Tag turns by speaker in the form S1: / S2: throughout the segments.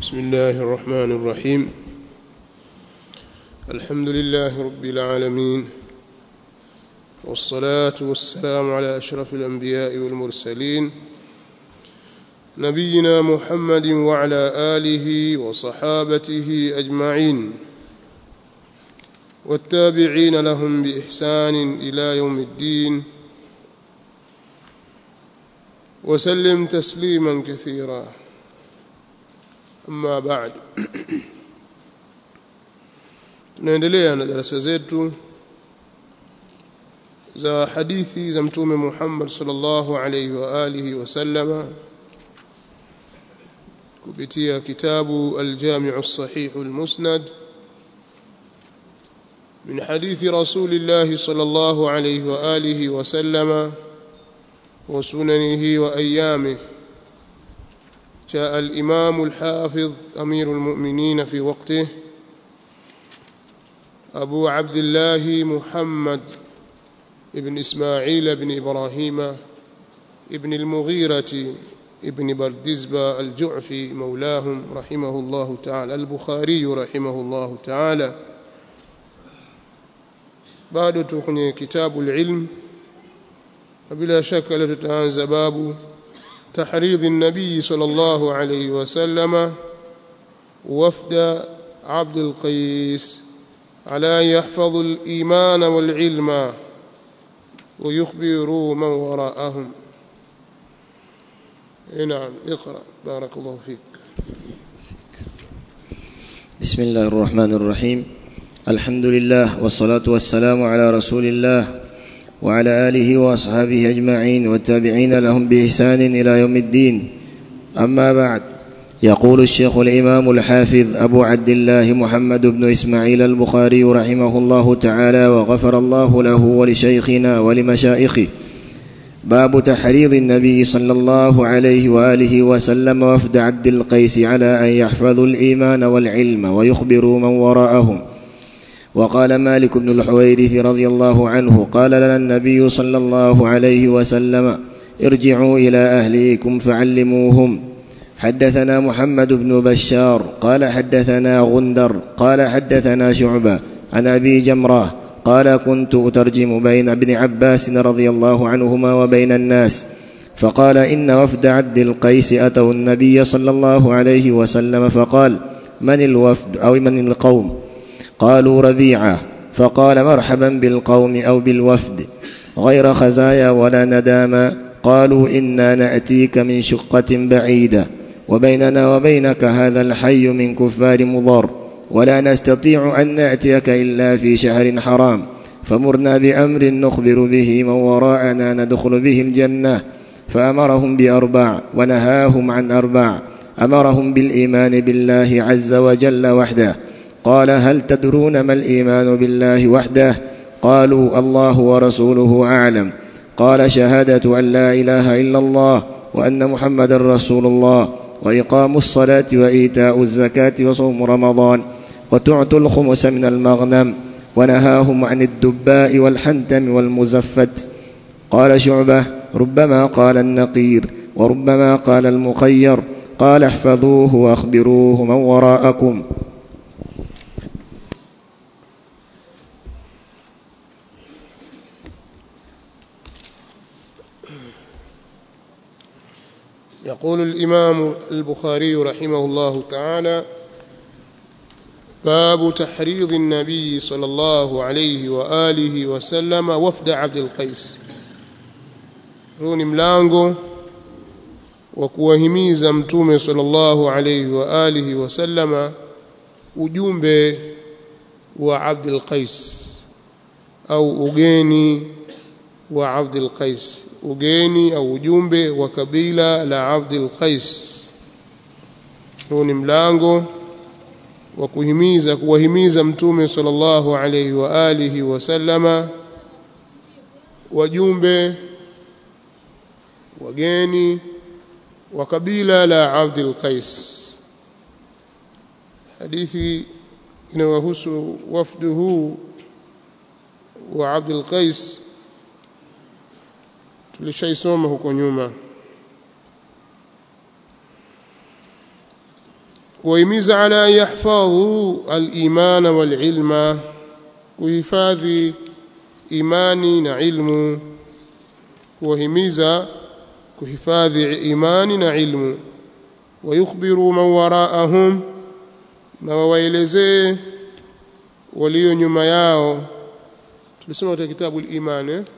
S1: بسم الله الرحمن الرحيم الحمد لله رب العالمين والصلاة والسلام على أشرف الأنبياء والمرسلين نبينا محمد وعلى آله وصحابته أجمعين والتابعين لهم بإحسان إلى يوم الدين وسلم تسليما كثيرا أما بعد tunaendelea na darasa zetu za hadithi za mtume Muhammad sallallahu alayhi wa alihi wasallama kupitia kitabu al-Jami' as-Sahih al-Musnad من حديث رسول الله صلى الله عليه وآله وسلم وسننه وأيامه جاء الإمام الحافظ أمير المؤمنين في وقته أبو عبد الله محمد ابن إسماعيل بن إبراهيم ابن المغيرة ابن بردزبة الجعفي مولاهم رحمه الله تعالى البخاري رحمه الله تعالى bado tu kwenye kitabu ilm bila shaka leo tutaanza babu tahridhi an-nabii sallallahu alayhi wasallam wafda عبد القيس على أن يحفظوا الإيمان والعلم ويخبروا من وراءهم نعم اقرأ بارك الله فيك
S2: بسم الله الرحمن الرحيم الحمد لله والصلاة والسلام على رسول الله وعلى آله وأصحابه أجمعين والتابعين لهم بإحسان إلى يوم الدين أما بعد يقول الشيخ الإمام الحافظ أبو عبد الله محمد بن إسماعيل البخاري رحمه الله تعالى وغفر الله له ولشيخنا ولمشائخه باب تحريض النبي صلى الله عليه وآله وسلم وفد عبد القيس على أن يحفظوا الإيمان والعلم ويخبروا من وراءهم وقال مالك بن الحويرث رضي الله عنه قال لنا النبي صلى الله عليه وسلم ارجعوا إلى أهليكم فعلموهم حدثنا محمد بن بشار قال حدثنا غندر قال حدثنا شعبة عن أبي جمرة قال كنت أترجم بين ابن عباس رضي الله عنهما وبين الناس فقال إن وفد عبد القيس أتوا النبي صلى الله عليه وسلم فقال من الوفد أو من القوم قالوا ربيعة فقال مرحبا بالقوم أو بالوفد غير خزايا ولا ندامة قالوا إنا نأتيك من شقة بعيدة وبيننا وبينك هذا الحي من كفار مضر ولا نستطيع أن نأتيك إلا في شهر حرام فمرنا بأمر نخبر به من وراءنا ندخل به الجنة فأمرهم بأربع ونهاهم عن أربع أمرهم بالإيمان بالله عز وجل وحده قال هل تدرون ما الإيمان بالله وحده قالوا الله ورسوله أعلم قال شهادة أن لا إله إلا الله وأن محمد رسول الله وإقام الصلاة وإيتاء الزكاة وصوم رمضان وتعطوا الخمس من المغنم ونهاهم عن الدباء والحنتم والمزفت قال شعبة ربما قال النقير وربما قال المخير قال احفظوه وأخبروه من وراءكم
S1: يقول الإمام البخاري رحمه الله تعالى باب تحريض النبي صلى الله عليه وآله وسلم وفد عبد القيس روني ملانغو وكوهميزا متومه صلى الله عليه وآله وسلم ujumbe wa Abdul Qais au ugeni wa Abdul Qais ugeni au ujumbe wa kabila la Abdul Qais huu ni mlango wa kuhimiza kuwahimiza mtume sallallahu alayhi wa alihi wasallama wajumbe wageni wa kabila la Abdul Qais hadithi inayohusu wafdu huu wa Abdul Qais tulishaisoma huko nyuma kuwahimiza ala an yahfadhu al-iman wal-ilma kuhifadhi imani na ilmu kuwahimiza kuhifadhi imani na ilmu wayukhbiru man waraahum na wawaelezee walio nyuma yao tulisoma katika kitabu al-iman eh?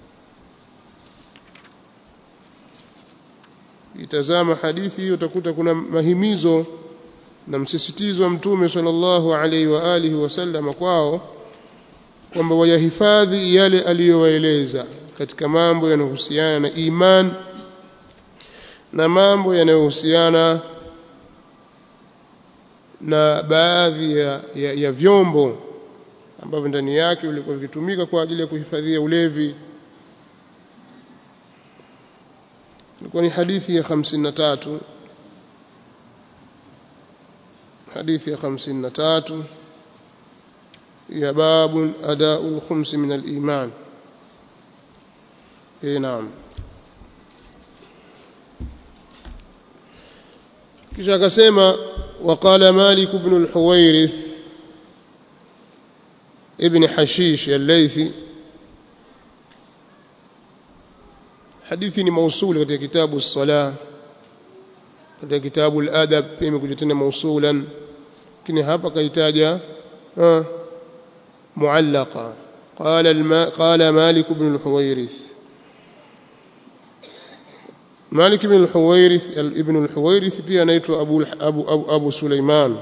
S1: itazama hadithi hiyo utakuta kuna mahimizo na msisitizo wa mtume sallallahu alaihi wa alihi wasallam kwao kwamba wayahifadhi yale aliyowaeleza katika mambo yanayohusiana na iman na mambo yanayohusiana na baadhi ya, ya, ya vyombo ambavyo ndani yake vilikuwa vikitumika kwa ajili ya kuhifadhia ulevi ilikuwa ni hadithi ya 53 hadithi ya 53 ya babun adaul khums min al-iman eh naam kisha akasema وقال مالك بن الحويرث ابن حشيش الليثي hadithi ni mausuli katika kitabu as-sala katika kitabu al-adab pia imekuja tena mausulan lakini hapa kaitaja muallaqa qala qala malik ibn al-huwairith malik ibn al-huwairith ibn al-huwairith pia anaitwa abu abu abu, abu suleiman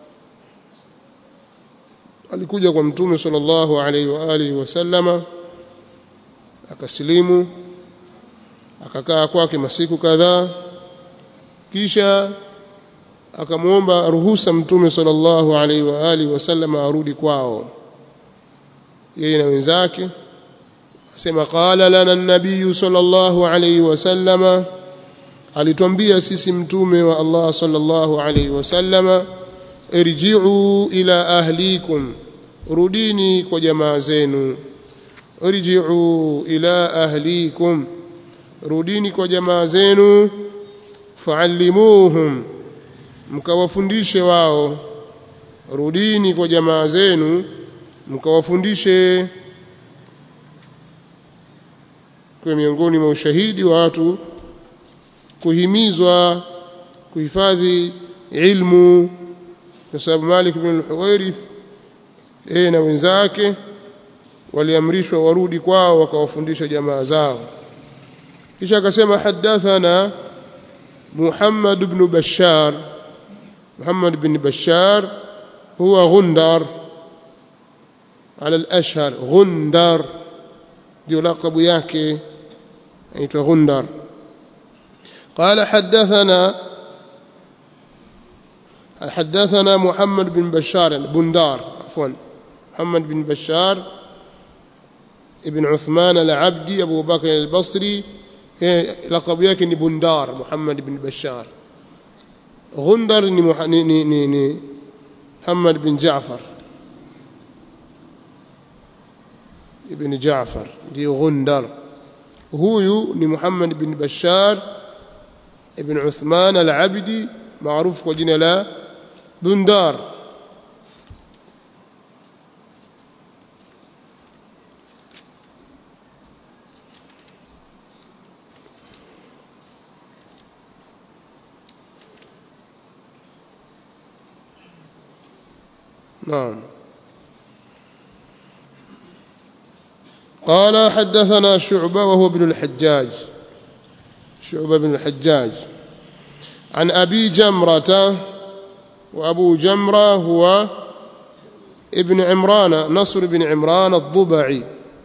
S1: alikuja kwa mtume sallallahu alaihi wa alihi wasallama akasilimu akakaa kwake masiku kadhaa kisha akamwomba ruhusa mtume sallallahu alaihi wa alihi wasallam arudi kwao yeye na wenzake asema qala lana an-nabiy sallallahu alaihi wasallam alitwambia sisi mtume wa Allah sallallahu alaihi wasallam irji'u ila ahlikum rudini kwa jamaa zenu irji'u ila ahlikum rudini kwa jamaa zenu fa'allimuhum mkawafundishe wao rudini kwa jamaa zenu mkawafundishe kwa miongoni mwa ushahidi wa watu kuhimizwa kuhifadhi ilmu kwa sababu Malik ibn al-Huwairith yeye na wenzake waliamrishwa warudi kwao wakawafundisha jamaa zao kisha akasema hadathana Muhammad ibn Bashar Muhammad ibn Bashar huwa Gundar على الأشهر غندر دي لقب yake aitwa Gundar قال حدثنا حدثنا محمد بن بشار بندار عفوا محمد بن بشار ابن عثمان العبدي أبو بكر البصري لقب yake ni Bundar Muhammad bin Bashar Gundar ni ni ni, ni Muhammad bin Jaafar ibn Jaafar ndio Gundar huyu ni Muhammad bin Bashar ibn Uthman al-Abdi maarufu kwa jina la Bundar نعم قال حدثنا شعبة وهو ابن الحجاج شعبة بن الحجاج عن أبي جمرة وأبو جمرة هو ابن عمران نصر بن عمران الضبعي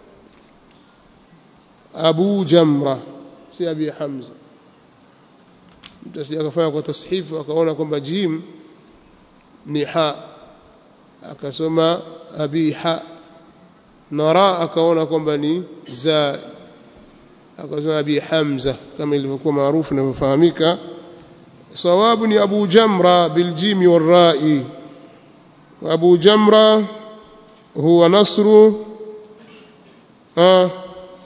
S1: أبو جمرة سي أبي حمزة akafanya kwa tashifu akaona kwamba jim ni ha akasoma abiha na ra akaona kwamba ni za akasoma abi hamza kama ilivyokuwa maarufu inavyofahamika sawabu ni abu jamra biljimi warrai abu jamra huwa nasru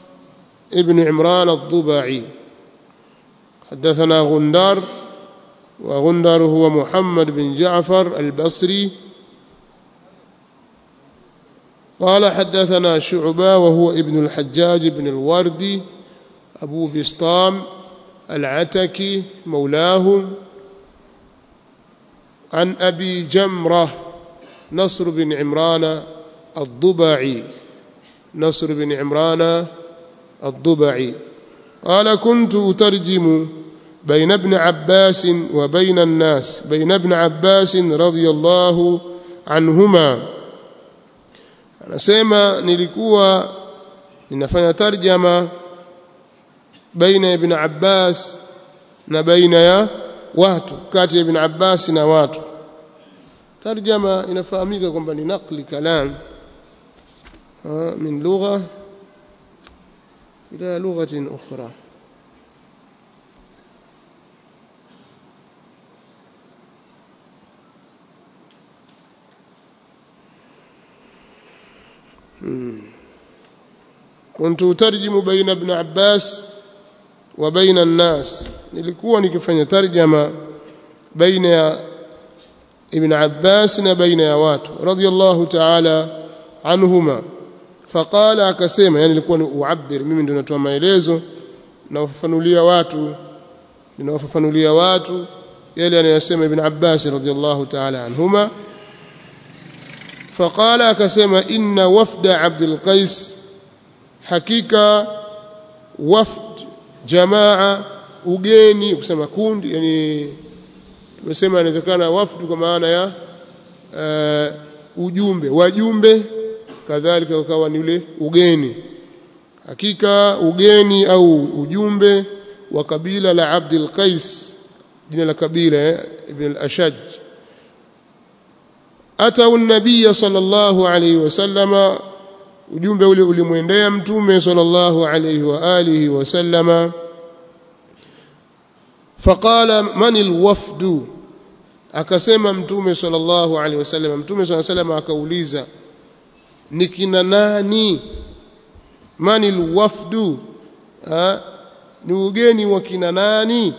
S1: ابن عمران الضبعي حدثنا غندار وغندر هو محمد بن جعفر البصري قال حدثنا شعبة وهو ابن الحجاج بن الوردي أبو بسطام العتكي مولاه عن أبي جمرة نصر بن عمران الضبعي نصر بن عمران الضبعي قال كنت أترجم بين ابن عباس وبين الناس بين ابن عباس رضي الله عنهما anasema nilikuwa ninafanya tarjama baina ya ibn Abbas na baina ya watu kati ya ibn Abbas na watu tarjama inafahamika kwamba ni naqli kalam min lugha ila lughatin ukhra كنت أترجم بين ابن عباس وبين الناس nilikuwa nikifanya tarjama baina ya ibn Abbas na baina ya watu radiyallahu ta'ala anhuma faqala akasema yani nilikuwa ni uabir mimi ndio natoa maelezo na ufafanulia watu ninawafafanulia watu yale anayosema ibn Abbas radiyallahu ta'ala anhuma فقال akasema inna wafda Abdul Qais hakika wafd jamaa ugeni kusema kundi yani tumesema inawezekana wafd kwa maana ya uh, ujumbe wajumbe kadhalika ukawa ni ule ugeni hakika ugeni au ujumbe wa kabila la Abdul Qais jina la kabila eh, ibn al-Ashaj atau an-nabiy sallallahu alayhi wasallama ujumbe ule ulimwendea mtume sallallahu alayhi wa alihi wasallama faqala man alwafdu akasema mtume sallallahu alayhi wasallam mtume sallallahu alayhi wasallam akauliza ni kina nani man alwafdu ni ugeni wa kina nani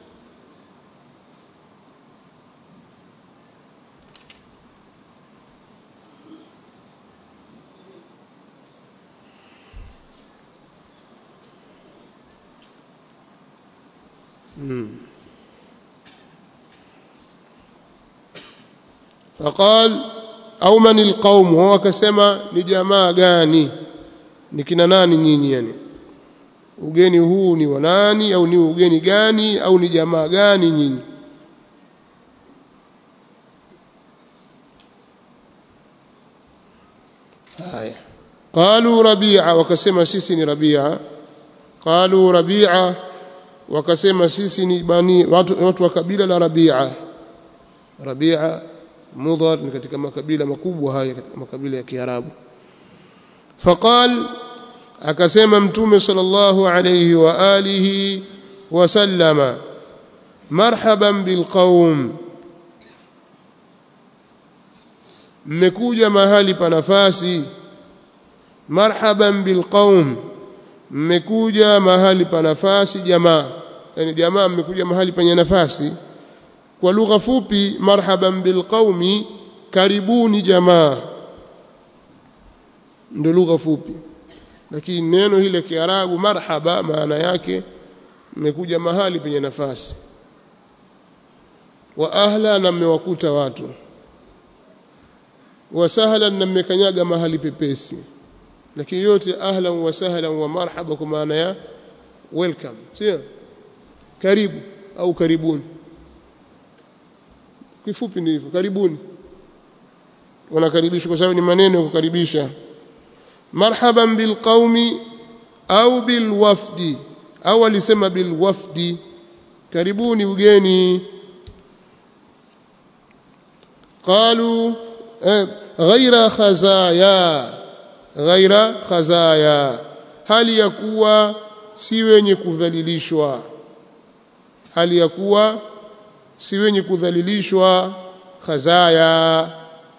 S1: فقال au man alqaum wao akasema ni jamaa gani ni kina nani nyinyi yani ugeni huu ni wa nani au ni ugeni gani au ni jamaa gani nyinyi haya qalu rabi'a wakasema sisi ni rabi'a qalu rabi'a wakasema sisi ni bani watu, watu wa kabila la rabi'a rabi'a mudhar ni katika makabila makubwa haya katika makabila ya kiarabu faqal akasema mtume sallallahu alayhi wa alihi wasallama marhaban bilqaum mmekuja mahali pa nafasi marhaban bilqaum mmekuja mahali pa nafasi jamaa yani jamaa mmekuja mahali penye nafasi kwa lugha fupi marhaban bilqaumi karibuni jamaa ndio lugha fupi lakini neno hile kiarabu marhaba maana yake mmekuja mahali penye nafasi wa ahla na mmewakuta watu wa sahlan na mmekanyaga mahali pepesi lakini yote ahlan wa sahlan wa marhaba kwa maana ya welcome sio karibu au karibuni kifupi ni hivyo karibuni wanakaribishwa kwa sababu ni maneno ya kukaribisha marhaban bilqaumi au bilwafdi au alisema bilwafdi karibuni ugeni qalu eh, ghaira khazaya ghaira khazaya hali ya kuwa si wenye kudhalilishwa hali ya kuwa si wenye kudhalilishwa khazaya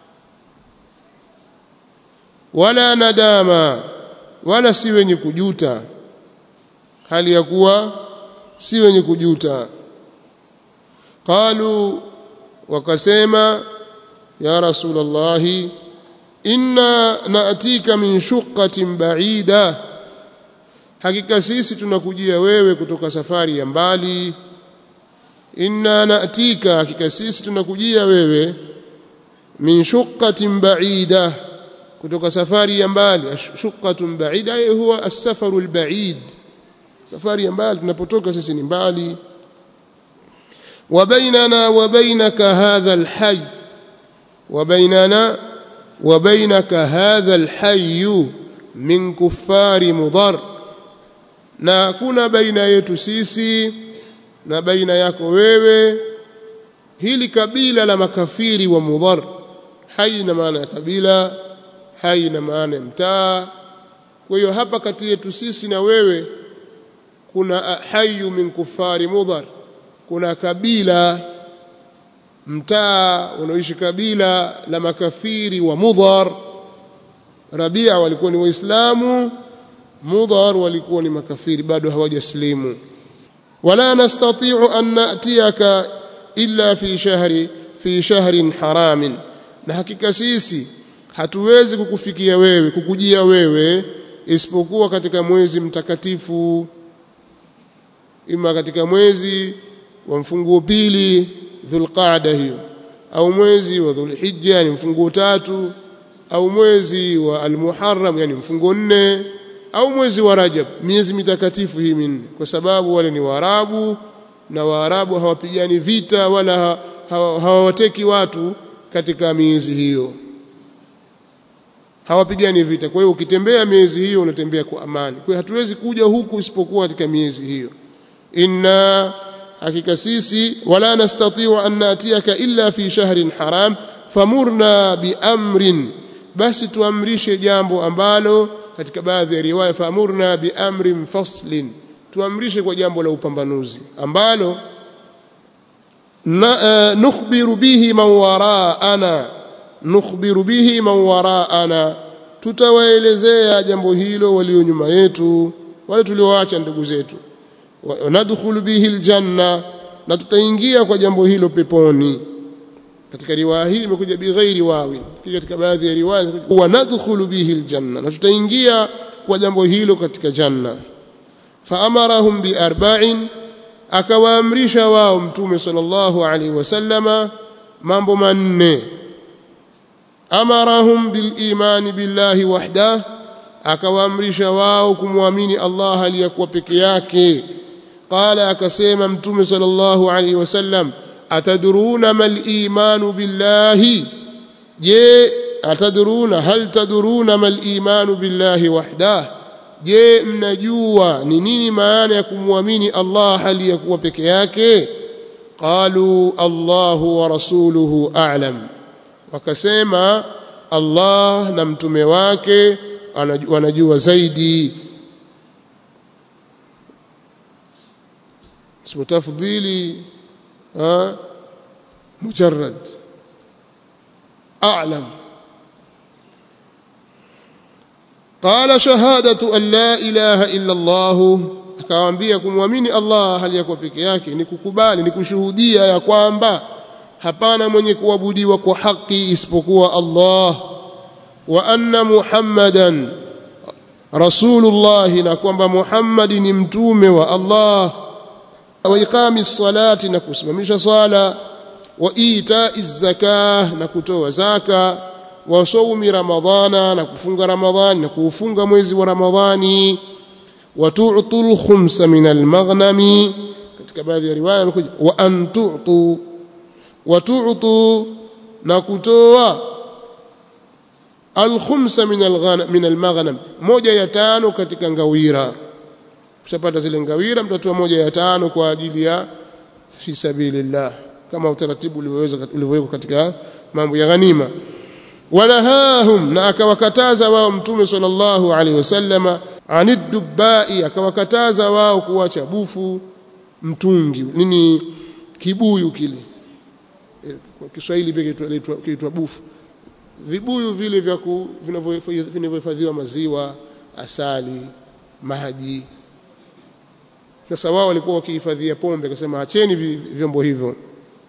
S1: wala nadama wala si wenye kujuta hali ya kuwa si wenye kujuta qalu wakasema ya rasulullah inna naatika min shuqqatin ba'ida hakika sisi tunakujia wewe kutoka safari ya mbali inna naatika hakika sisi tunakujia wewe min shuqqatin ba'ida kutoka safari ya mbali shuqqatun ba'ida huwa as-safaru al-ba'id safari ya mbali tunapotoka sisi ni mbali wa bainana wa bainaka hadha al-hayy wa bainana wa bainaka hadha al-hayy min kuffari mudar na kuna baina yetu sisi na baina yako wewe hili kabila la makafiri wa mudhar hai na maana ya kabila hai na maana ya mtaa kwa hiyo hapa kati yetu sisi na wewe kuna hayu min kufari mudhar kuna kabila mtaa unaoishi kabila la makafiri wa mudhar rabia walikuwa ni waislamu mudhar walikuwa ni makafiri bado hawajaslimu wala nastati'u an na'tiyaka illa fi shahri fi shahrin haramin na hakika sisi hatuwezi kukufikia wewe kukujia wewe isipokuwa katika mwezi mtakatifu ima katika mwezi wa mfunguo pili dhulqaada hiyo au mwezi wa dhulhijja yani mfunguo tatu au mwezi wa almuharram yani mfunguo nne au mwezi wa rajab miezi mitakatifu hii minne kwa sababu wale ni waarabu na waarabu hawapigani vita wala hawawateki watu katika miezi hiyo hawapigani vita kwa hiyo ukitembea miezi hiyo unatembea kwa amani kwa hiyo hatuwezi kuja huku isipokuwa katika miezi hiyo inna hakika sisi wala nastati'u an natiyaka illa fi shahrin haram famurna biamrin basi tuamrishe jambo ambalo katika baadhi ya riwaya famurna biamrin faslin tuamrishe kwa jambo la upambanuzi ambalo na, uh, nukhbiru bihi man waraana nukhbiru bihi man waraana tutawaelezea jambo hilo walio nyuma yetu wale tulioacha ndugu zetu nadkhulu bihi aljanna na tutaingia kwa jambo hilo peponi katika riwaya hii imekuja bighairi wawi katika baadhi ya riwaya wa nadkhulu bihi aljanna na tutaingia kwa jambo hilo katika janna faamarahum biarba'in akawaamrisha wao mtume sallallahu alaihi wasallama mambo manne amarahum bilimani billahi wahdah akawaamrisha wao kumwamini Allah aliyakuwa peke yake qala akasema mtume sallallahu alaihi wasallam atadruna mal imanu billahi je atadruna hal tadruna mal imanu billahi wahdah je mnajua ni nini maana ya kumwamini Allah hali ya kuwa peke yake qalu Allahu wa rasuluhu a'lam wakasema Allah na mtume wake wanajua zaidi اسم تفضيلي ها مجرد أعلم قال شهادة أن لا إله إلا الله akawaambia kumwamini Allah hali yako peke yake ni kukubali ni kushuhudia ya kwamba hapana mwenye kuabudiwa kwa haki isipokuwa Allah wa anna Muhammadan Rasulullah na kwamba Muhammad ni mtume wa Allah wa iqami salati na kusimamisha swala wa itai zakah na kutoa zaka wa sawmi ramadhana na kufunga ramadhani na kuufunga mwezi wa ramadhani wa tu'tul khumsa min al-maghnami katika baadhi ya riwaya imekuja wa an tu'tu wa tu'tu na kutoa al-khumsa min al-ghanam min al-maghnam moja ya tano katika ngawira ushapata zile ngawira mtatoa moja ya tano kwa ajili ya fi sabilillah kama utaratibu ulivyowekwa katika mambo ya ghanima wanahahum na akawakataza wao mtume sallallahu alaihi wasallama aniddubai akawakataza wao kuacha bufu mtungi nini kibuyu kile kwa Kiswahili pia kiitwa bufu vibuyu vile vya vinavyohifadhiwa maziwa asali maji sasa wao walikuwa wakihifadhia pombe akasema acheni vyombo hivyo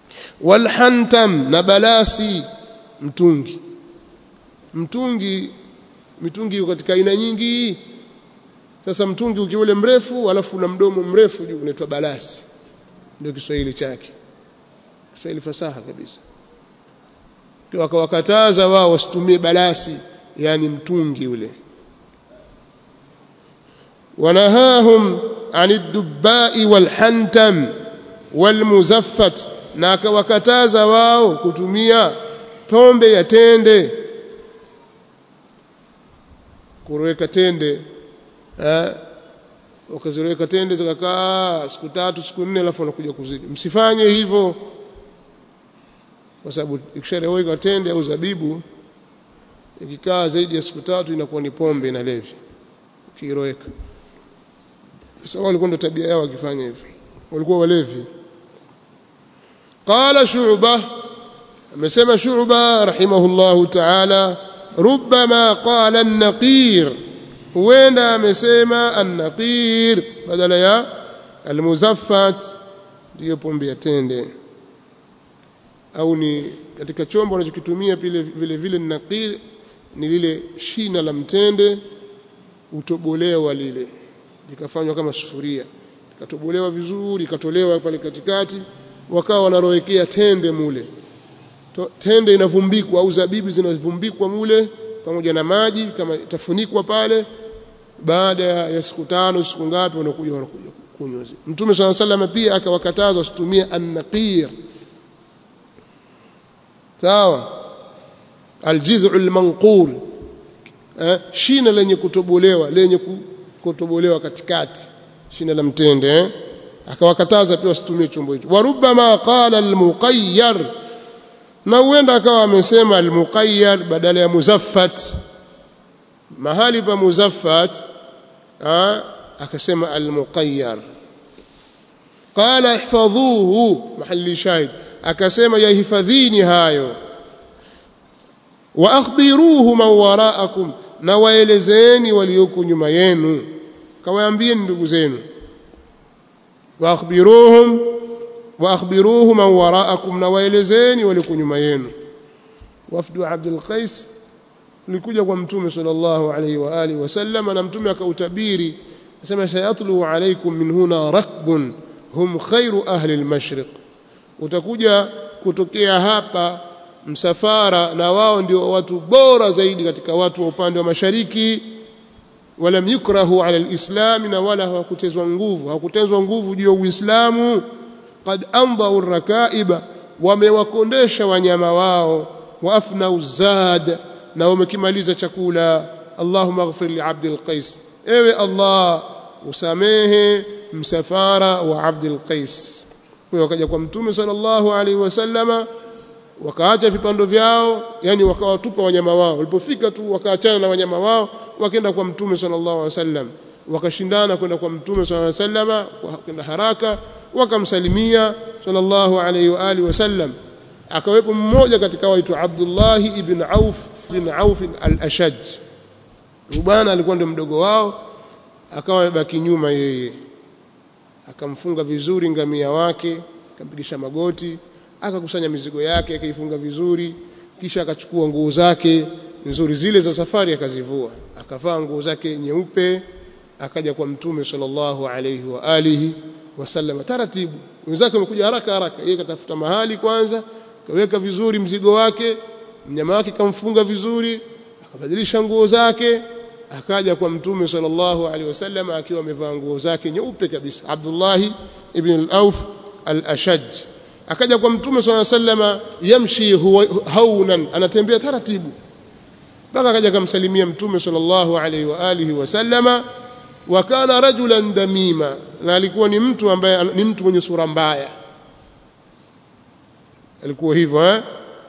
S1: walhantam na balasi mtungi mtungi mitungi iko katika aina nyingi sasa mtungi ukiwa ule mrefu alafu na mdomo mrefu juu unaitwa balasi ndio Kiswahili chake Kiswahili fasaha kabisa wakawakataza wao wasitumie balasi yani mtungi ule wanahahum anid dubbai walhantam walmuzaffat na akawakataza wao kutumia pombe ya tende kuweka tende eh ukaziweka tende zikakaa siku tatu siku nne alafu unakuja kuzidi msifanye hivyo kwa sababu ikishareweka tende au zabibu ikikaa zaidi ya siku tatu inakuwa ni pombe na levi ukiiroweka sasa walikuwa ndo tabia yao wakifanya hivyo walikuwa walevi qala shu'ba amesema shu'ba rahimahullahu ta'ala ربما قال النقير huenda amesema an-naqir badala ya al-muzaffat ndiyo pombe ya tende au ni katika chombo anachokitumia vile vile vile naqir ni lile shina la mtende utobolewa lile likafanywa kama sufuria likatobolewa vizuri ikatolewa pale katikati wakawa wanarowekea tende mule tende inavumbikwa au zabibu zinavumbikwa mule pamoja na maji kama itafunikwa pale baada ya siku tano siku ngapi wanakuja wanakuja kunywa Mtume swalla sallam pia akawakataza wasitumie an-naqir sawa aljiz'u almanqur eh, shina lenye kutobolewa lenye kutobolewa katikati shina la mtende eh? akawakataza pia wasitumie chombo hicho warubama qala almuqayyar na huenda akawa amesema almuqayyar badala ya muzaffat mahali pa muzaffat akasema almuqayyar qala ihfadhuhu mahali shahid akasema yahifadhini hayo wa akhbiruhu man waraakum na waelezeni walioko nyuma yenu kawaambieni ndugu zenu wa akhbiruhum wa akhbiruhu man waraakum na waelezeni walioko nyuma yenu wafdu Abdul Qais ulikuja kwa mtume sallallahu alayhi wa alihi wasallam na mtume akautabiri asema sayatlu alaykum min huna rakbun hum khairu ahli al-mashriq utakuja kutokea hapa msafara na wao ndio watu bora zaidi katika watu wa upande wa mashariki walam yukrahu ala alislam na wala hawakutezwa nguvu hawakutezwa nguvu juu ya uislamu qad andau rakaiba wamewakondesha wanyama wao waafna uzad na wamekimaliza chakula allahumma ighfir li abdil qais ewe allah usamehe msafara wa abdil qais kwa wakaja kwa mtume sallallahu alaihi wasallama wakaacha vipando vyao yani wakawatupa wanyama wao walipofika tu wakaachana na wanyama wao wakaenda kwa mtume sallallahu alaihi wasallam wakashindana kwenda kwa mtume sallallahu alaihi wasallama kwenda haraka wakamsalimia sallallahu alaihi wa alihi wasallam akawepo mmoja katika waitu Abdullah ibn Auf ibn Auf al-Ashaj bwana alikuwa ndio mdogo wao akawa amebaki nyuma yeye akamfunga vizuri ngamia wake akampigisha magoti akakusanya mizigo yake akaifunga vizuri kisha akachukua nguo zake nzuri zile za safari akazivua akavaa nguo zake nyeupe akaja kwa mtume sallallahu alayhi wa alihi wasallam taratibu wenzake wamekuja haraka haraka yeye katafuta mahali kwanza kaweka vizuri mzigo wake mnyama wake kamfunga vizuri akabadilisha nguo zake akaja kwa mtume sallallahu alaihi wasallam akiwa amevaa nguo zake nyeupe kabisa Abdullah ibn al-Auf al-Ashaj akaja kwa mtume sallallahu alaihi wasallam yamshi haunan anatembea taratibu mpaka akaja kumsalimia mtume sallallahu alaihi wa alihi wasallama wa kana rajulan damima na alikuwa ni mtu ambaye ni mtu mwenye sura mbaya alikuwa hivyo eh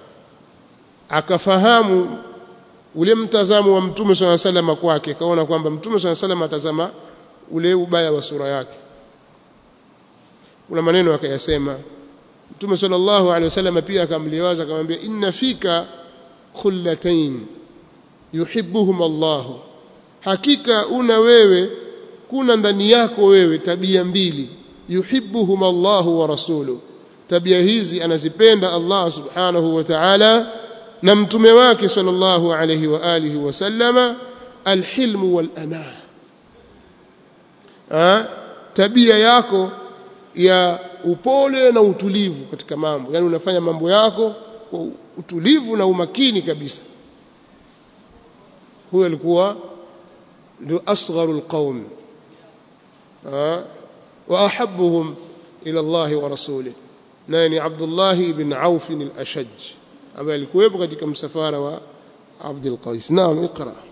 S1: akafahamu ule mtazamo wa mtume swalla sallam kwake kaona kwamba mtume swalla sallam atazama ule ubaya wa sura yake kuna maneno akayasema mtume sallallahu alaihi wasallam pia akamliwaza akamwambia inna fika khullatayn yuhibbuhum Allah hakika una wewe kuna ndani yako wewe tabia mbili yuhibbuhum Allah wa rasuluhu tabia hizi anazipenda Allah subhanahu wa ta'ala na mtume wake sallallahu alayhi wa alihi wasallama alhilmu wal anah tabia yako ya upole na utulivu katika mambo yani unafanya mambo yako kwa utulivu na umakini kabisa huyo alikuwa ndio asgharul qaum wa ahabbuhum ila Allah wa rasulih naye ni Abdullah ibn Auf al-Ashaj ambaye alikuwepo katika msafara wa Abdul Qais naam iqra